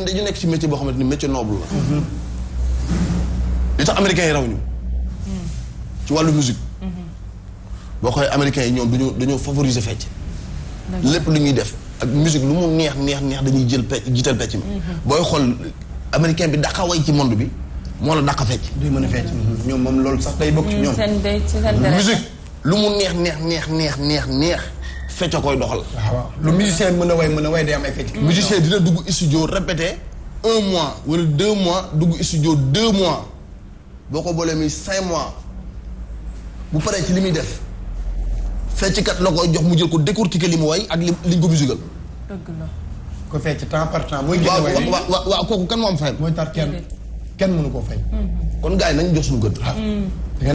dañu nekk ci métier boo xamante ni métier noble la. li tax américains yi raw ñu. ci wàllu musique. boo xoolee américains yi ñoom dañoo dañoo favoriser fecc. lépp lu ñuy def ak musique lu mu neex neex neex dañuy jël pecc jiital pecc mi. booy xool américain bi dàqa way ci monde bi moo la dàqa fecc. duy mën a fecc ñoom moom loolu sax day bokk ci ñoom. seen day ci seen deret. musique lu mu neex neex neex neex neex neex fecc a koy doxal. waaw waaw lu musicien mën a way mën a way day am ay fecc. musicien dina dugg studio répété un mois wala deux mois dugg studio deux mois boo ko boolee muy cinq mois bu paree ci li muy def fecckat la koy jox mu jël ko décortiquer li mu way ak li liñ ko musical. dëgg la. ko fecc temps par temps mooy génne waaw way waaw waaw waaw kooku kan moo am fayam. mooy tar kenn kenn mënu koo fay. kon gars yi nañ jox suñu gën.